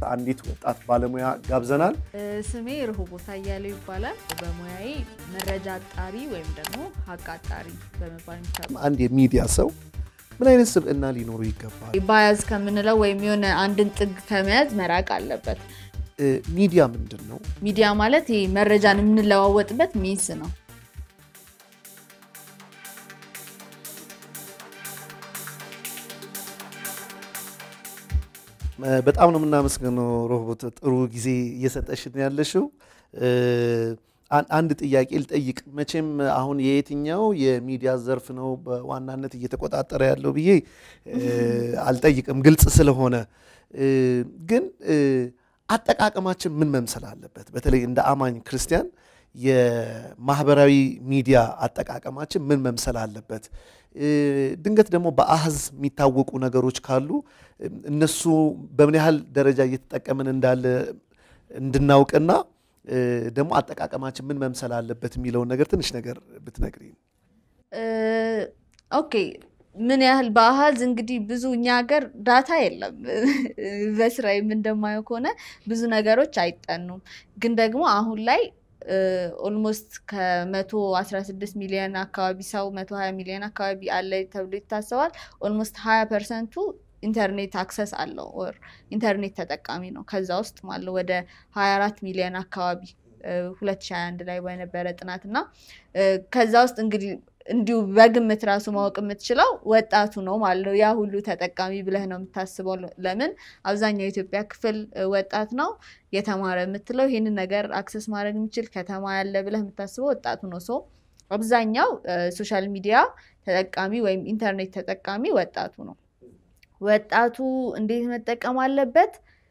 አንዲት ወጣት ባለሙያ ጋብዘናል። ስሜ ርሆቦት አያሌው ይባላል። በሙያዬ መረጃ አጣሪ ወይም ደግሞ ሀቅ አጣሪ በመባል የሚታወቅ አንድ የሚዲያ ሰው ምን አይነት ስብዕና ሊኖሩ ይገባል? ባያዝ ከምንለው ወይም የሆነ አንድን ጥግ ከመያዝ መራቅ አለበት። እ፣ ሚዲያ ምንድን ነው? ሚዲያ ማለት ይሄ መረጃን የምንለዋወጥበት ሚንስ ነው። እ፣ በጣም ነው የምናመስገነው ሮቦት፣ ጥሩ ጊዜ እየሰጠሽን ያለሽው። እ፣ አን- አንድ ጥያቄ ልጠይቅ። መቼም አሁን የየትኛው የሚዲያ ዘርፍ ነው በዋናነት እየተቆጣጠረ ያለው ብዬ እ፣ አልጠይቅም፣ ግልጽ ስለሆነ እ፣ ግን እ፣ አጠቃቀማችን ምን መምሰል አለበት? በተለይ እንደ አማኝ ክርስቲያን የማህበራዊ ሚዲያ አጠቃቀማችን ምን መምሰል አለበት? እ፣ ድንገት ደግሞ በአህዝ የሚታወቁ ነገሮች ካሉ እ፣ እነሱ በምን ያህል ደረጃ እየተጠቀምን እንዳለ እንድናውቅና እ፣ ደግሞ አጠቃቀማችን ምን መምሰል አለበት የሚለውን ነገር ትንሽ ነገር ብትነግሪኝ። እ፣ ኦኬ ምን ያህል በአሃዝ እንግዲህ ብዙ እኛ ሀገር ዳታ የለም። በስራዬም እንደማየው ከሆነ ብዙ ነገሮች አይጠኑም። ግን ደግሞ አሁን ላይ ኦልሞስት ከመቶ አስራ ስድስት ሚሊዮን አካባቢ ሰው መቶ ሀያ ሚሊዮን አካባቢ አለ ተብሎ ይታሰባል። ኦልሞስት ሀያ ፐርሰንቱ ኢንተርኔት አክሰስ አለው ኦር ኢንተርኔት ተጠቃሚ ነው። ከዛ ውስጥ ማለው ወደ ሀያ አራት ሚሊዮን አካባቢ ሁለት ሺ ሀያ አንድ ላይ በነበረ ጥናት እና እ፣ ከዛ ውስጥ እንግዲህ እንዲሁ በግምት ራሱ ማወቅ የምትችለው ወጣቱ ነው ማለት ነው። ያ ሁሉ ተጠቃሚ ብለህ ነው የምታስበው። ለምን አብዛኛው የኢትዮጵያ ክፍል እ፣ ወጣት ነው የተማረ የምትለው ይህንን ነገር አክሰስ ማድረግ የሚችል ከተማ ያለ ብለህ የምታስበው ወጣቱ ነው። ሶ አብዛኛው ሶሻል ሚዲያ ተጠቃሚ ወይም ኢንተርኔት ተጠቃሚ ወጣቱ ነው። ወጣቱ እንዴት መጠቀም አለበት?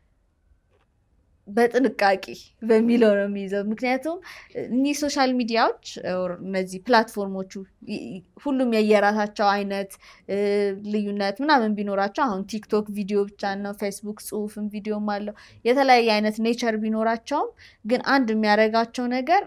በጥንቃቄ በሚለው ነው የሚይዘው። ምክንያቱም እኒህ ሶሻል ሚዲያዎች ኦር እነዚህ ፕላትፎርሞቹ ይ- ይ- ሁሉም የየራሳቸው አይነት እ፣ ልዩነት ምናምን ቢኖራቸው አሁን ቲክቶክ ቪዲዮ ብቻ ነው፣ ፌስቡክ ጽሁፍም ቪዲዮም አለው። የተለያየ አይነት ኔቸር ቢኖራቸውም ግን አንድ የሚያደርጋቸው ነገር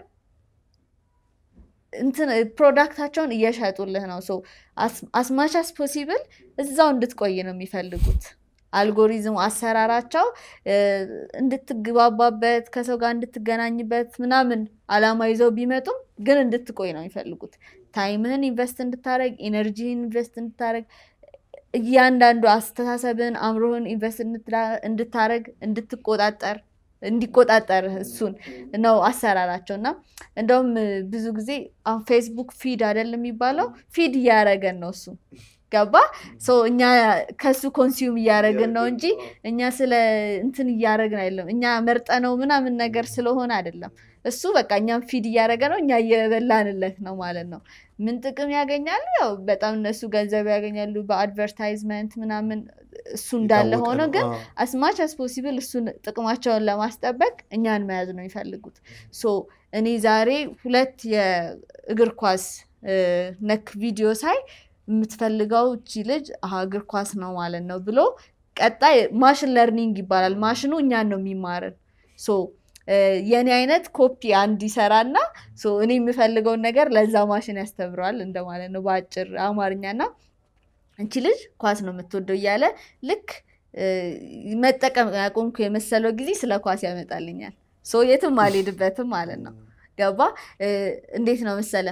እንትን ፕሮዳክታቸውን እየሸጡልህ ነው። ሶ አስማች አስ ፖሲብል እዛው እንድትቆይ ነው የሚፈልጉት። አልጎሪዝሙ አሰራራቸው እ፣ እንድትግባባበት ከሰው ጋር እንድትገናኝበት ምናምን አላማ ይዘው ቢመጡም ግን እንድትቆይ ነው የሚፈልጉት። ታይምህን ኢንቨስት እንድታደረግ፣ ኤነርጂህን ኢንቨስት እንድታደረግ፣ እያንዳንዱ አስተሳሰብን አእምሮህን ኢንቨስት እንድታደረግ፣ እንድትቆጣጠር እንዲቆጣጠር እሱን ነው አሰራራቸው እና እንደውም ብዙ ጊዜ አሁን ፌስቡክ ፊድ አይደለም የሚባለው ፊድ እያደረገን ነው እሱ ገባ ሶ እኛ ከሱ ኮንሱም እያደረግን ነው እንጂ እኛ ስለ እንትን እያደረግን አይደለም እኛ መርጠነው ምናምን ነገር ስለሆነ አይደለም እሱ በቃ እኛም ፊድ እያደረገ ነው እኛ እየበላንለት ነው ማለት ነው ምን ጥቅም ያገኛሉ ያው በጣም እነሱ ገንዘብ ያገኛሉ በአድቨርታይዝመንት ምናምን እሱ እንዳለ የታወቀ ሆኖ ነው። ግን አዎ። አስማች አስ ፖሲብል እሱን ጥቅማቸውን ለማስጠበቅ እኛን መያዝ ነው የሚፈልጉት። ሶ እኔ ዛሬ ሁለት የእግር ኳስ እ፣ ነክ ቪዲዮ ሳይ የምትፈልገው እቺ ልጅ አሀ እግር ኳስ ነው ማለት ነው ብሎ ቀጣይ ማሽን ለርኒንግ ይባላል። ማሽኑ እኛን ነው የሚማርን። ሶ እ፣ የእኔ አይነት ኮፒ አንድ ይሰራና ሶ እኔ የምፈልገውን ነገር ለዛ ማሽን ያስተምረዋል እንደማለት ነው በአጭር አማርኛና እንቺ ልጅ ኳስ ነው የምትወደው እያለ ልክ እ፣ መጠቀም ያቆምኩ የመሰለው ጊዜ ስለ ኳስ ያመጣልኛል። ሶ የትም አልሄድበትም ማለት ነው። ገባ እ፣ እንዴት ነው መሰለ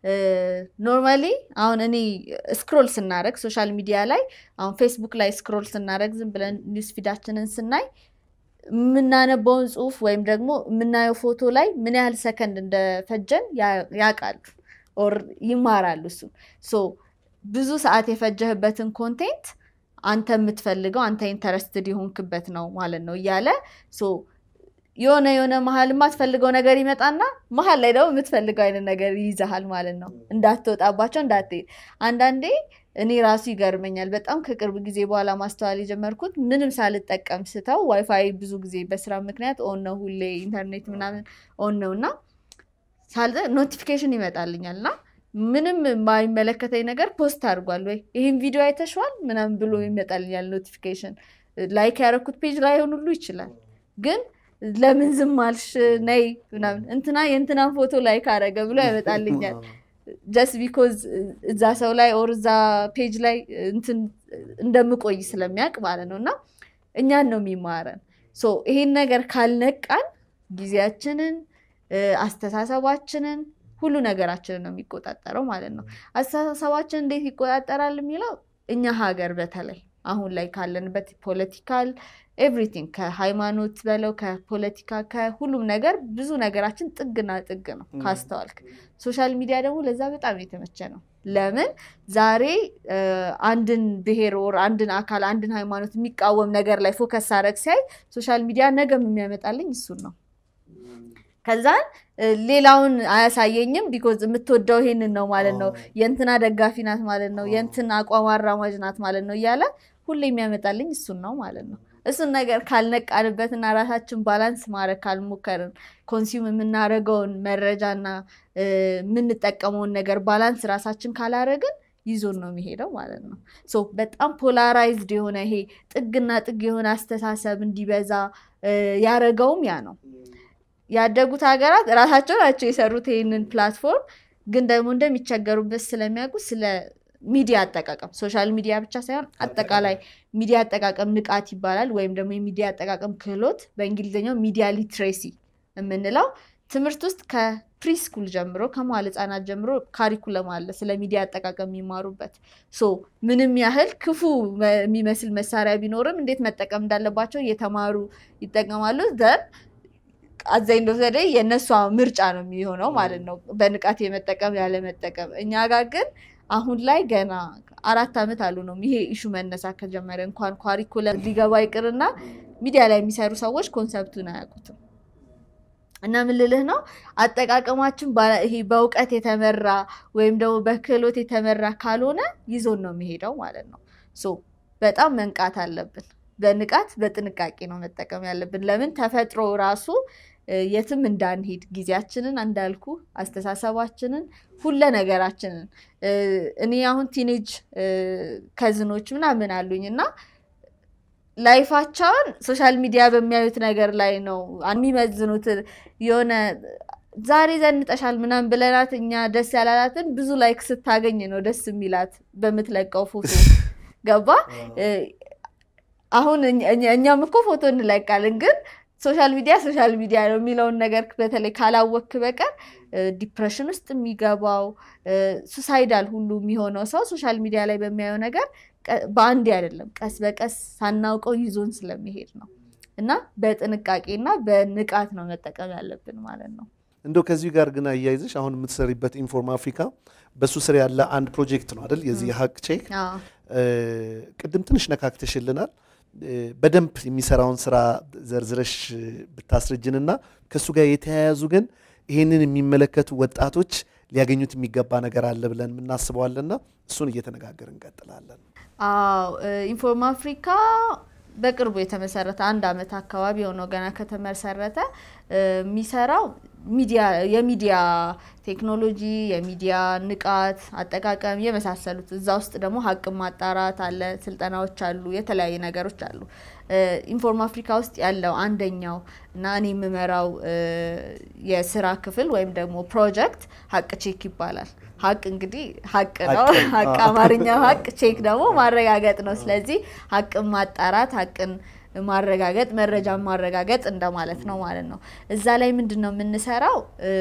ኖርማሊ አሁን እኔ ስክሮል ስናደረግ ሶሻል ሚዲያ ላይ አሁን ፌስቡክ ላይ ስክሮል ስናደረግ ዝም ብለን ኒውስ ፊዳችንን ስናይ የምናነበውን ጽሁፍ ወይም ደግሞ የምናየው ፎቶ ላይ ምን ያህል ሰከንድ እንደፈጀን ያ- ያውቃሉ ኦር ይማራሉ እሱ ሶ ብዙ ሰዓት የፈጀህበትን ኮንቴንት አንተ የምትፈልገው አንተ ኢንተረስትድ የሆንክበት ነው ማለት ነው እያለ ሶ የሆነ የሆነ መሀል የማትፈልገው ነገር ይመጣና መሀል ላይ ደግሞ የምትፈልገው አይነት ነገር ይይዘሃል ማለት ነው። እንዳትወጣባቸው እንዳትሄድ። አንዳንዴ እኔ ራሱ ይገርመኛል በጣም ከቅርብ ጊዜ በኋላ ማስተዋል የጀመርኩት ምንም ሳልጠቀም ስተው ዋይፋይ ብዙ ጊዜ በስራ ምክንያት ኦን ነው ሁሌ ኢንተርኔት ምናምን ኦን ነው እና ኖቲፊኬሽን ይመጣልኛል እና ምንም የማይመለከተኝ ነገር ፖስት አድርጓል ወይ ይህን ቪዲዮ አይተሸዋል ምናምን ብሎ ይመጣልኛል ኖቲፊኬሽን። ላይክ ያደረኩት ፔጅ ላይሆን ሁሉ ይችላል ግን ለምን ዝም አልሽ ነይ ምናምን እንትና የእንትናን ፎቶ ላይክ አረገ ብሎ ያመጣልኛል። ጀስት ቢኮዝ እዛ ሰው ላይ ኦር እዛ ፔጅ ላይ እንትን እንደምቆይ ስለሚያውቅ ማለት ነው እና እኛን ነው የሚማረን ሶ ይሄን ነገር ካልነቃን ጊዜያችንን እ፣ አስተሳሰባችንን ሁሉ ነገራችንን ነው የሚቆጣጠረው ማለት ነው። አስተሳሰባችን እንዴት ይቆጣጠራል የሚለው እኛ ሀገር በተለይ አሁን ላይ ካለንበት ፖለቲካል ኤቭሪቲንግ ከሃይማኖት በለው ከፖለቲካ ከሁሉም ነገር ብዙ ነገራችን ጥግና ጥግ ነው ካስተዋልክ። ሶሻል ሚዲያ ደግሞ ለዛ በጣም የተመቸ ነው። ለምን ዛሬ እ፣ አንድን ብሔር ወር አንድን አካል አንድን ሃይማኖት የሚቃወም ነገር ላይ ፎከስ ሳረግ ሲያይ ሶሻል ሚዲያ ነገም የሚያመጣልኝ እሱን ነው። ከዛን እ፣ ሌላውን አያሳየኝም። ቢኮዝ የምትወደው ይሄንን ነው ማለት ነው፣ የእንትና ደጋፊ ናት ማለት ነው፣ የእንትና አቋም አራማጅ ናት ማለት ነው እያለ ሁሌ የሚያመጣልኝ እሱን ነው ማለት ነው። እሱን ነገር ካልነቃንበትና ራሳችን ባላንስ ማድረግ ካልሞከርን ኮንሱም የምናደርገውን መረጃና እ፣ የምንጠቀመውን ነገር ባላንስ ራሳችን ካላረግን ይዞን ነው የሚሄደው ማለት ነው። ሶ በጣም ፖላራይዝድ የሆነ ይሄ ጥግና ጥግ የሆነ አስተሳሰብ እንዲበዛ እ፣ ያረገውም ያ ነው። ያደጉት ሀገራት ራሳቸው ናቸው የሰሩት ይህንን ፕላትፎርም፣ ግን ደግሞ እንደሚቸገሩበት ስለሚያውቁ ስለ ሚዲያ አጠቃቀም ሶሻል ሚዲያ ብቻ ሳይሆን አጠቃላይ ሚዲያ አጠቃቀም ንቃት ይባላል፣ ወይም ደግሞ የሚዲያ አጠቃቀም ክህሎት በእንግሊዝኛው ሚዲያ ሊትሬሲ የምንለው ትምህርት ውስጥ ከፕሪስኩል ጀምሮ ከመዋለ ሕጻናት ጀምሮ ካሪኩለም አለ ስለ ሚዲያ አጠቃቀም የሚማሩበት። ሶ ምንም ያህል ክፉ መ- የሚመስል መሳሪያ ቢኖርም እንዴት መጠቀም እንዳለባቸው እየተማሩ ይጠቀማሉ ዘን አዛኝ እንደወሰደ የእነሷ ምርጫ ነው የሚሆነው ማለት ነው፣ በንቃት የመጠቀም ያለመጠቀም። እኛ ጋር ግን አሁን ላይ ገና አራት ዓመት አሉ ነው ይሄ ኢሹ መነሳት ከጀመረ እንኳን ኳሪኩለም ሊገባ ይቅርና ሚዲያ ላይ የሚሰሩ ሰዎች ኮንሰፕቱን አያውቁትም። እና ምን ልልህ ነው አጠቃቀማችን ባ- ይሄ በእውቀት የተመራ ወይም ደግሞ በክህሎት የተመራ ካልሆነ ይዞን ነው የሚሄደው ማለት ነው። ሶ በጣም መንቃት አለብን። በንቃት በጥንቃቄ ነው መጠቀም ያለብን። ለምን ተፈጥሮ ራሱ እ፣ የትም እንዳንሄድ ጊዜያችንን እንዳልኩ አስተሳሰባችንን ሁለ ነገራችንን እ፣ እኔ አሁን ቲኔጅ ከዝኖች ምናምን አሉኝ እና ላይፋቸውን ሶሻል ሚዲያ በሚያዩት ነገር ላይ ነው የሚመዝኑት። የሆነ ዛሬ ዘንጠሻል ምናምን ብለናት እኛ ደስ ያላላትን ብዙ ላይክ ስታገኝ ነው ደስ የሚላት በምትለቀው ፎቶ ገባ። እ፣ አሁን እኛ- እኛ- እኛም እኮ ፎቶ እንለቃለን፣ ግን ሶሻል ሚዲያ ሶሻል ሚዲያ ነው የሚለውን ነገር በተለይ ካላወክ በቀር እ፣ ዲፕሬሽን ውስጥ የሚገባው ሱሳይዳል ሁሉ የሚሆነው ሰው ሶሻል ሚዲያ ላይ በሚያየው ነገር ቀ- በአንዴ አይደለም፣ ቀስ በቀስ ሳናውቀው ይዞን ስለሚሄድ ነው እና በጥንቃቄና በንቃት ነው መጠቀም ያለብን ማለት ነው። እንደው ከዚሁ ጋር ግን አያይዘሽ አሁን የምትሰሪበት ኢንፎርም አፍሪካ በሱ ስር ያለ አንድ ፕሮጀክት ነው አይደል? የዚህ ሀቅ ቼክ አዎ። እ፣ ቅድም ትንሽ ነካክተሽልናል። እ፣ በደንብ የሚሰራውን ስራ ዘርዝረሽ ብታስረጅንና ከእሱ ጋር የተያያዙ ግን ይህንን የሚመለከቱ ወጣቶች ሊያገኙት የሚገባ ነገር አለ ብለን የምናስበዋለና እሱን እየተነጋገር እንቀጥላለን። አዎ እ፣ ኢንፎርም አፍሪካ በቅርቡ የተመሰረተ አንድ አመት አካባቢ የሆነው ገና ከተመሰረተ እ፣ የሚሰራው ሚዲያ የሚዲያ ቴክኖሎጂ፣ የሚዲያ ንቃት አጠቃቀም የመሳሰሉት እዛ ውስጥ ደግሞ ሀቅን ማጣራት አለ፣ ስልጠናዎች አሉ፣ የተለያዩ ነገሮች አሉ። እ፣ ኢንፎርም አፍሪካ ውስጥ ያለው አንደኛው እና እኔ የምመራው እ፣ የስራ ክፍል ወይም ደግሞ ፕሮጀክት ሀቅ ቼክ ይባላል። ሀቅ እንግዲህ ሀቅ ነው። ሀቅ፣ ሀቅ አዎ። አማርኛው ሀቅ ቼክ ደግሞ ማረጋገጥ ነው። ስለዚህ ሀቅን ማጣራት ሀቅን ማረጋገጥ መረጃን ማረጋገጥ እንደማለት ነው ማለት ነው። እዛ ላይ ምንድን ነው የምንሰራው? እ፣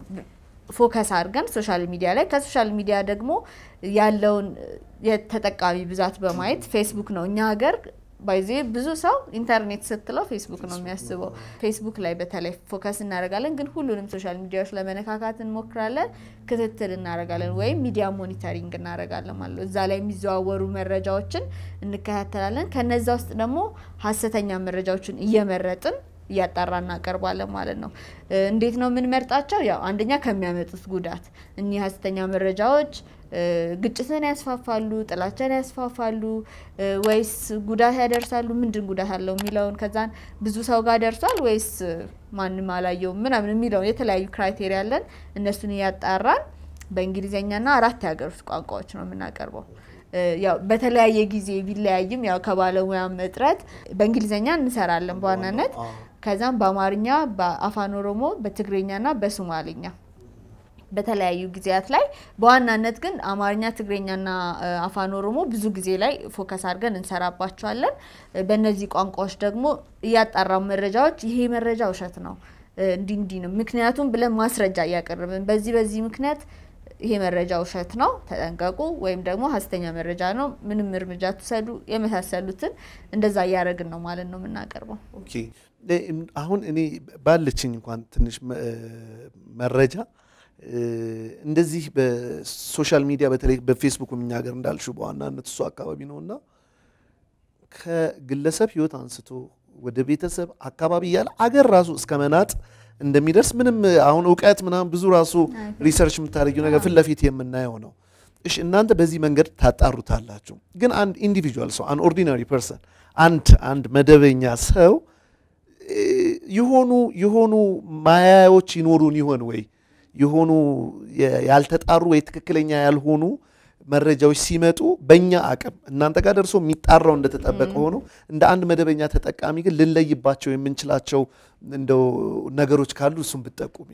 ፎከስ አድርገን ሶሻል ሚዲያ ላይ ከሶሻል ሚዲያ ደግሞ ያለውን የተጠቃሚ ብዛት በማየት ፌስቡክ ነው እኛ ሀገር ባይዜ ብዙ ሰው ኢንተርኔት ስትለው ፌስቡክ ነው የሚያስበው። ፌስቡክ ላይ በተለይ ፎከስ እናደርጋለን፣ ግን ሁሉንም ሶሻል ሚዲያዎች ለመነካካት እንሞክራለን፣ ክትትል እናደርጋለን ወይም ሚዲያ ሞኒተሪንግ እናደርጋለን ማለት ነው። እዛ ላይ የሚዘዋወሩ መረጃዎችን እንከታተላለን። ከነዛ ውስጥ ደግሞ ሀሰተኛ መረጃዎችን እየመረጥን እያጣራ እናቀርባለን ማለት ነው። እ፣ እንዴት ነው የምንመርጣቸው? ያው አንደኛ ከሚያመጡት ጉዳት እኒህ ሀሰተኛ መረጃዎች እ፣ ግጭትን ያስፋፋሉ፣ ጥላቻን ያስፋፋሉ እ፣ ወይስ ጉዳት ያደርሳሉ? ምንድን ጉዳት አለው የሚለውን ከዛን ብዙ ሰው ጋር ደርሷል ወይስ እ፣ ማንም አላየውም ምናምን የሚለውን የተለያዩ ክራይቴሪያ አለን። እነሱን እያጣራን በእንግሊዝኛና አራት የሀገር ውስጥ ቋንቋዎች ነው የምናቀርበው። እ፣ ያው በተለያየ ጊዜ ቢለያይም ያው ከባለሙያም እጥረት በእንግሊዝኛ እንሰራለን በዋናነት ከዛም በአማርኛ፣ በአፋን ኦሮሞ፣ በትግርኛና በሶማሌኛ በተለያዩ ጊዜያት ላይ በዋናነት ግን አማርኛ፣ ትግረኛና አፋን ኦሮሞ ብዙ ጊዜ ላይ ፎከስ አድርገን እንሰራባቸዋለን። በእነዚህ ቋንቋዎች ደግሞ እያጣራው መረጃዎች ይሄ መረጃ ውሸት ነው እንዲህ እንዲህ ነው ምክንያቱም ብለን ማስረጃ እያቀረብን በዚህ በዚህ ምክንያት ይሄ መረጃ ውሸት ነው ተጠንቀቁ፣ ወይም ደግሞ ሀሰተኛ መረጃ ነው ምንም እርምጃ ትውሰዱ የመሳሰሉትን እንደዛ እያደረግን ነው ማለት ነው የምናቀርበው። ኦኬ አሁን እኔ ባለችኝ እንኳን ትንሽ መረጃ እንደዚህ በሶሻል ሚዲያ በተለይ በፌስቡክ እኛ ሀገር እንዳልሽው በዋናነት እሱ አካባቢ ነው እና ከግለሰብ ሕይወት አንስቶ ወደ ቤተሰብ አካባቢ እያለ አገር ራሱ እስከ መናጥ እንደሚደርስ ምንም አሁን እውቀት ምናምን ብዙ ራሱ ሪሰርች የምታደርጊው ነገር ፊት ለፊት የምናየው ነው። እሺ እናንተ በዚህ መንገድ ታጣሩታላችሁ። ግን አንድ ኢንዲቪጁዋል ሰው አንድ ኦርዲናሪ ፐርሰን አንድ አንድ መደበኛ ሰው የሆኑ የሆኑ ማያያዎች ይኖሩን ይሆን ወይ የሆኑ ያልተጣሩ ወይ ትክክለኛ ያልሆኑ መረጃዎች ሲመጡ በእኛ አቅም እናንተ ጋር ደርሶ የሚጣራው እንደተጠበቀ ሆኖ እንደ አንድ መደበኛ ተጠቃሚ ግን ልንለይባቸው የምንችላቸው እንደው ነገሮች ካሉ እሱም ብጠቁሚ።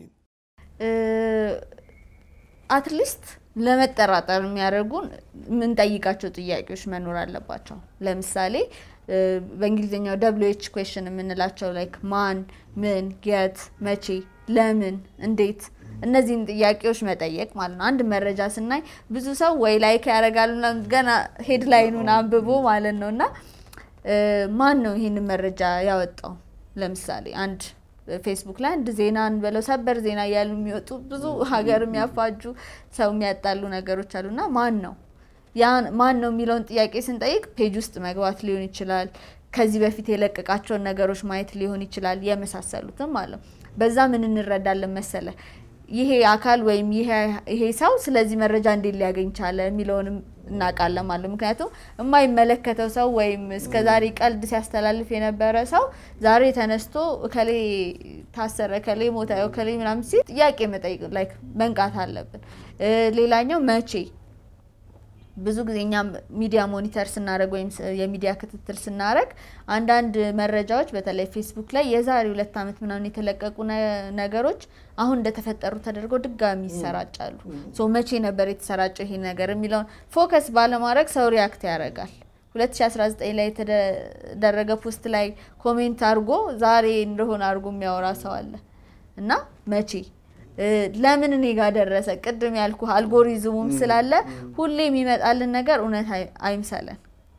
አትሊስት ለመጠራጠር የሚያደርጉን የምንጠይቃቸው ጥያቄዎች መኖር አለባቸው። ለምሳሌ በእንግሊዝኛው ደብሊው ኤች ኩዌሽን የምንላቸው ላይክ ማን፣ ምን፣ የት፣ መቼ፣ ለምን፣ እንዴት እነዚህን ጥያቄዎች መጠየቅ ማለት ነው። አንድ መረጃ ስናይ ብዙ ሰው ወይ ላይክ ያደርጋሉ ገና ሄድላይኑን አንብቦ ማለት ነው እና ማን ነው ይህንን መረጃ ያወጣው? ለምሳሌ አንድ ፌስቡክ ላይ አንድ ዜና እንበለው ሰበር ዜና እያሉ የሚወጡ ብዙ ሀገር የሚያፋጁ ሰው የሚያጣሉ ነገሮች አሉና ማን ነው ያን ማን ነው የሚለውን ጥያቄ ስንጠይቅ ፔጅ ውስጥ መግባት ሊሆን ይችላል። ከዚህ በፊት የለቀቃቸውን ነገሮች ማየት ሊሆን ይችላል። የመሳሰሉትም አለ። በዛ ምን እንረዳለን መሰለ ይሄ አካል ወይም ይሄ ሰው ስለዚህ መረጃ እንዴት ሊያገኝ ቻለ የሚለውንም እናውቃለን ማለት ነው። ምክንያቱም የማይመለከተው ሰው ወይም እስከ ዛሬ ቀልድ ሲያስተላልፍ የነበረ ሰው ዛሬ ተነስቶ እከሌ ታሰረ፣ እከሌ ሞተ፣ እከሌ ምናምን ሲል ጥያቄ መጠየቅ ላይክ መንቃት አለብን። ሌላኛው መቼ ብዙ ጊዜ እኛ ሚዲያ ሞኒተር ስናደረግ ወይም የሚዲያ ክትትል ስናደረግ አንዳንድ መረጃዎች በተለይ ፌስቡክ ላይ የዛሬ ሁለት ዓመት ምናምን የተለቀቁ ነገሮች አሁን እንደተፈጠሩ ተደርገው ድጋሚ ይሰራጫሉ። ሶ መቼ ነበር የተሰራጨው ይሄ ነገር የሚለውን ፎከስ ባለማድረግ ሰው ሪያክት ያደርጋል። 2019 ላይ የተደረገ ፖስት ላይ ኮሜንት አድርጎ ዛሬ እንደሆነ አድርጎ የሚያወራ ሰው አለ እና መቼ ለምን እኔ ጋር ደረሰ? ቅድም ያልኩ አልጎሪዝሙም ስላለ ሁሌ የሚመጣልን ነገር እውነት አይምሰለን።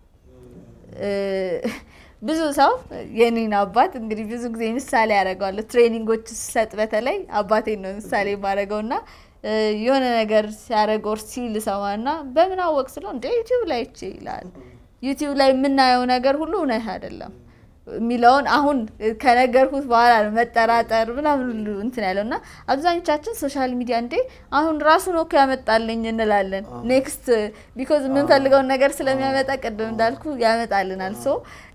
ብዙ ሰው የኔን አባት እንግዲህ ብዙ ጊዜ ምሳሌ ያደርገዋለሁ። ትሬኒንጎች ስሰጥ በተለይ አባቴን ነው ምሳሌ የማደርገው እና የሆነ ነገር ሲያደርግ ወር ሲል ሰማና በምን አወቅ ስለው እንደ ዩቲዩብ ላይ ይቼ ይላል። ዩቲዩብ ላይ የምናየው ነገር ሁሉ እውነት አይደለም የሚለውን አሁን ከነገርኩት በኋላ ነው መጠራጠር ምናምን ሁሉ እንትን ያለው እና አብዛኞቻችን ሶሻል ሚዲያ እንዴ አሁን ራሱ ነው እኮ ያመጣልኝ እንላለን። ኔክስት ቢኮዝ የምንፈልገውን ነገር ስለሚያመጣ ቅድም እንዳልኩ ያመጣልናል። ሶ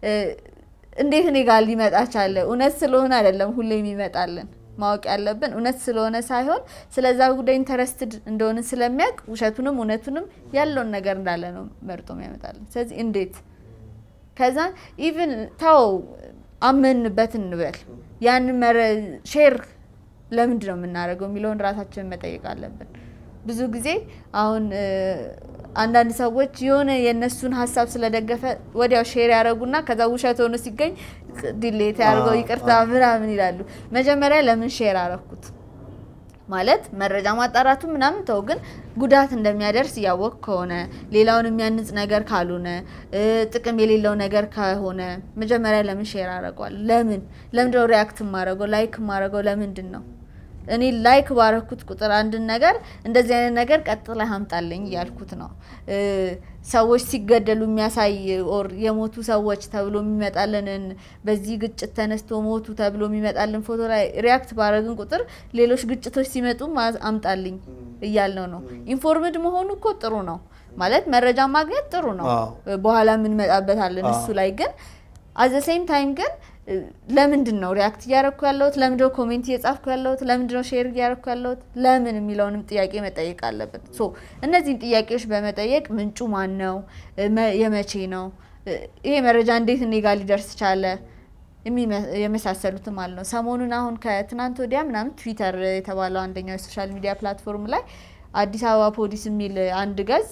እንዴት እኔ ጋር ሊመጣ ቻለ? እውነት ስለሆነ አይደለም ሁሌ የሚመጣልን ማወቅ ያለብን እውነት ስለሆነ ሳይሆን ስለዛ ጉዳይ ኢንተረስትድ እንደሆነ ስለሚያውቅ ውሸቱንም እውነቱንም ያለውን ነገር እንዳለ ነው መርጦ የሚያመጣልን። ስለዚህ እንዴት ከዛ ኢቭን ታው አመንበት እንበል ያንን ሼር ለምንድን ነው የምናደርገው የሚለውን ራሳችንን መጠየቅ አለብን። ብዙ ጊዜ አሁን አንዳንድ ሰዎች የሆነ የእነሱን ሀሳብ ስለደገፈ ወዲያው ሼር ያደረጉና ከዛ ውሸት ሆኖ ሲገኝ ዲሌት ያደርገው ይቅርታ ምናምን ይላሉ። መጀመሪያ ለምን ሼር አረኩት ማለት መረጃ ማጣራቱ ምናምን ተው፣ ግን ጉዳት እንደሚያደርስ እያወቅ ከሆነ ሌላውን የሚያንጽ ነገር ካልሆነ ጥቅም የሌለው ነገር ከሆነ መጀመሪያ ለምን ሼር አደርገዋለሁ? ለምን ለምንድነው ሪያክት ማድረገው ላይክ ማድረገው? ለምንድን ነው እኔ ላይክ ባረኩት ቁጥር አንድን ነገር እንደዚህ አይነት ነገር ቀጥላ አምጣልኝ እያልኩት ነው። ሰዎች ሲገደሉ የሚያሳይ ኦር የሞቱ ሰዎች ተብሎ የሚመጣልንን በዚህ ግጭት ተነስቶ ሞቱ ተብሎ የሚመጣልን ፎቶ ላይ ሪያክት ባረግን ቁጥር ሌሎች ግጭቶች ሲመጡ አምጣልኝ እያልነው ነው። ኢንፎርምድ መሆኑ እኮ ጥሩ ነው ማለት መረጃ ማግኘት ጥሩ ነው። በኋላ የምንመጣበታለን እሱ ላይ ግን አዘ ሴም ታይም ግን ለምንድን ነው ሪያክት እያረኩ ያለሁት? ለምንድነው ኮሜንት እየጻፍኩ ያለሁት? ለምንድነው ሼር እያረኩ ያለሁት? ለምን የሚለውንም ጥያቄ መጠየቅ አለብን። ሶ እነዚህን ጥያቄዎች በመጠየቅ ምንጩ ማን ነው? የመቼ ነው? ይሄ መረጃ እንዴት እኔ ጋር ሊደርስ ቻለ? የመሳሰሉትም ማለት ነው። ሰሞኑን አሁን ከትናንት ወዲያ ምናምን ትዊተር የተባለው አንደኛው የሶሻል ሚዲያ ፕላትፎርም ላይ አዲስ አበባ ፖሊስ የሚል አንድ ገጽ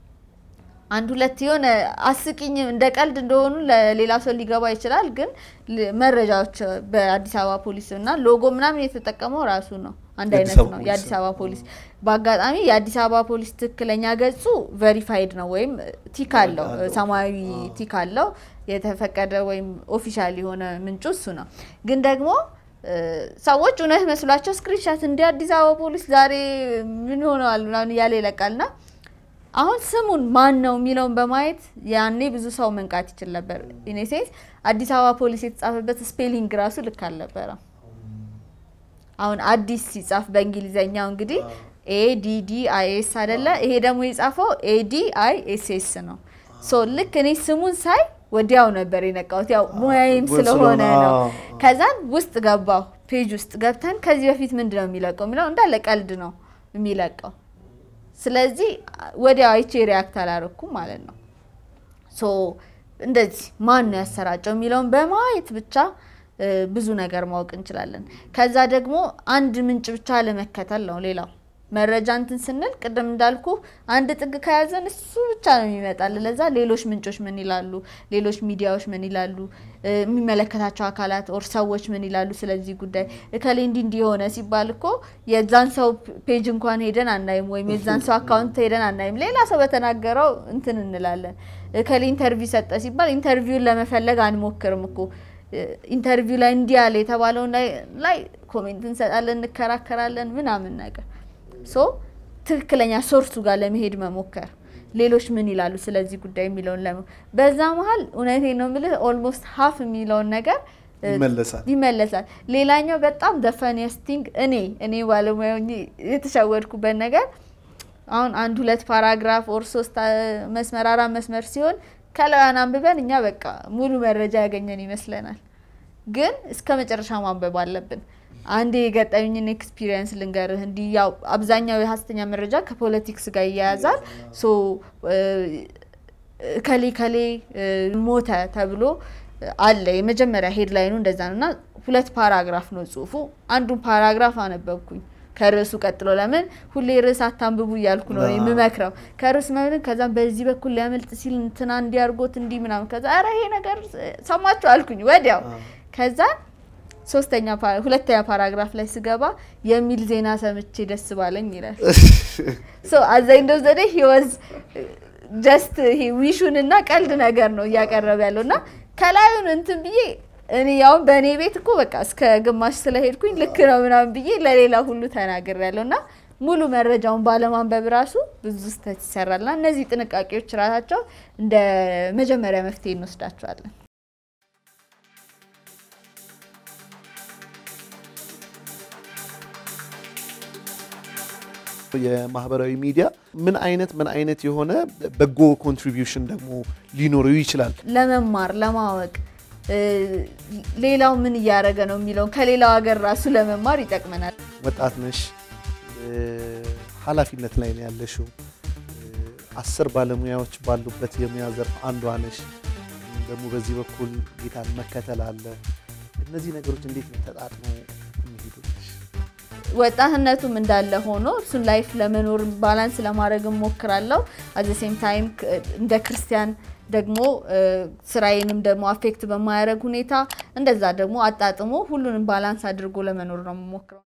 አንድ ሁለት የሆነ አስቂኝ እንደ ቀልድ እንደሆኑ ለሌላ ሰው ሊገባ ይችላል። ግን መረጃዎች በአዲስ አበባ ፖሊስ እና ሎጎ ምናምን የተጠቀመው ራሱ ነው፣ አንድ አይነት ነው የአዲስ አበባ ፖሊስ። በአጋጣሚ የአዲስ አበባ ፖሊስ ትክክለኛ ገጹ ቬሪፋይድ ነው ወይም ቲክ አለው፣ ሰማያዊ ቲክ አለው የተፈቀደ ወይም ኦፊሻል የሆነ ምንጩ እሱ ነው። ግን ደግሞ ሰዎች እውነት መስሏቸው ስክሪንሻት እንደ አዲስ አበባ ፖሊስ ዛሬ ምን ሆነዋል ምናምን እያለ ይለቃልና አሁን ስሙን ማን ነው የሚለውን በማየት ያኔ ብዙ ሰው መንቃት ይችል ነበር። ኢኔሴንስ አዲስ አበባ ፖሊስ የተጻፈበት ስፔሊንግ ራሱ ልክ አልነበረም። አሁን አዲስ ሲጻፍ በእንግሊዘኛው እንግዲህ ኤዲዲ አይኤስ አይደለ? ይሄ ደግሞ የጻፈው ኤዲ አይ ኤስ ኤስ ነው። ሶ ልክ እኔ ስሙን ሳይ ወዲያው ነበር የነቃሁት። ያው ሙያዬም ስለሆነ ነው። ከዛን ውስጥ ገባሁ። ፔጅ ውስጥ ገብተን ከዚህ በፊት ምንድን ነው የሚለቀው የሚለው እንዳለ ቀልድ ነው የሚለቀው ስለዚህ ወዲያው አይቼ ሪያክት አላረኩም ማለት ነው። ሶ እንደዚህ ማን ነው ያሰራጨው የሚለውን በማየት ብቻ ብዙ ነገር ማወቅ እንችላለን። ከዛ ደግሞ አንድ ምንጭ ብቻ ለመከተል ነው። ሌላው መረጃ እንትን ስንል ቅድም እንዳልኩ አንድ ጥግ ከያዘን እሱ ብቻ ነው የሚመጣል። ለዛ ሌሎች ምንጮች ምን ይላሉ፣ ሌሎች ሚዲያዎች ምን ይላሉ፣ የሚመለከታቸው አካላት ኦር ሰዎች ምን ይላሉ ስለዚህ ጉዳይ እከሌ እንዲህ እንዲህ የሆነ ሲባል እኮ የዛን ሰው ፔጅ እንኳን ሄደን አናይም፣ ወይም የዛን ሰው አካውንት ሄደን አናይም። ሌላ ሰው በተናገረው እንትን እንላለን። እከሌ ኢንተርቪው ሰጠ ሲባል ኢንተርቪውን ለመፈለግ አንሞክርም እኮ ኢንተርቪው ላይ እንዲህ ያለ የተባለውን ላይ ኮሜንት እንሰጣለን፣ እንከራከራለን ምናምን ነገር ሶ ትክክለኛ ሶርሱ ጋር ለመሄድ መሞከር ሌሎች ምን ይላሉ ስለዚህ ጉዳይ የሚለውን ለ በዛ መሀል እውነቴን ነው የምልህ ኦልሞስት ሀፍ የሚለውን ነገር ይመለሳል። ሌላኛው በጣም ዘፈኒየስት ቲንግ እኔ እኔ ባለሙያ የተሸወድኩበት ነገር አሁን አንድ ሁለት ፓራግራፍ ኦር ሶስት መስመር አራት መስመር ሲሆን ከላያን አንብበን እኛ በቃ ሙሉ መረጃ ያገኘን ይመስለናል። ግን እስከ መጨረሻ ማንበብ አለብን። አንዴ የገጠመኝን ኤክስፒሪየንስ ልንገርህ። እንዲህ ያው አብዛኛው የሀሰተኛ መረጃ ከፖለቲክስ ጋር ይያያዛል። ሶ ከሌ ከሌ ሞተ ተብሎ አለ የመጀመሪያ ሄድላይኑ እንደዛ ነው እና ሁለት ፓራግራፍ ነው ጽሁፉ። አንዱን ፓራግራፍ አነበብኩኝ ከርዕሱ ቀጥሎ ለምን ሁሌ ርዕስ አታንብቡ እያልኩ ነው የምመክረው። ከርዕስ መብልን ከዛም በዚህ በኩል ሊያመልጥ ሲል እንትና እንዲያርጎት እንዲህ ምናምን ከዛ ኧረ ይሄ ነገር ሰማችሁ አልኩኝ ወዲያው ከዛ ሶስተኛ ሁለተኛ ፓራግራፍ ላይ ስገባ የሚል ዜና ሰምቼ ደስ ባለኝ ይላል። ሶ አዛኝ እንደው ዘዴ ሂወዝ ጀስት ይሄ ዊሹን እና ቀልድ ነገር ነው እያቀረበ ያለው እና ከላዩን እንትን ብዬ እኔ ያውን በእኔ ቤት እኮ በቃ እስከ ግማሽ ስለሄድኩኝ ልክ ነው ምናምን ብዬ ለሌላ ሁሉ ተናግር ያለው እና ሙሉ መረጃውን ባለማንበብ ራሱ ብዙ ስህተት ይሰራልና እነዚህ ጥንቃቄዎች ራሳቸው እንደ መጀመሪያ መፍትሄ እንወስዳቸዋለን። የማህበራዊ ሚዲያ ምን አይነት ምን አይነት የሆነ በጎ ኮንትሪቢዩሽን ደግሞ ሊኖረው ይችላል? ለመማር ለማወቅ ሌላው ምን እያደረገ ነው የሚለውን ከሌላው ሀገር ራሱ ለመማር ይጠቅመናል። ወጣት ነሽ፣ ኃላፊነት ላይ ነው ያለሽው። አስር ባለሙያዎች ባሉበት የሙያ ዘርፍ አንዷ ነሽ። ደግሞ በዚህ በኩል ጌታን መከተል አለ። እነዚህ ነገሮች እንዴት ነው ተጣጥመው የሚሄዱልሽ? ወጣትነቱም እንዳለ ሆኖ እሱን ላይፍ ለመኖር ባላንስ ለማድረግ እሞክራለሁ። አዘ ሴም ታይም እንደ ክርስቲያን ደግሞ ስራዬንም ደግሞ አፌክት በማያደርግ ሁኔታ እንደዛ ደግሞ አጣጥሞ ሁሉንም ባላንስ አድርጎ ለመኖር ነው የምሞክረው።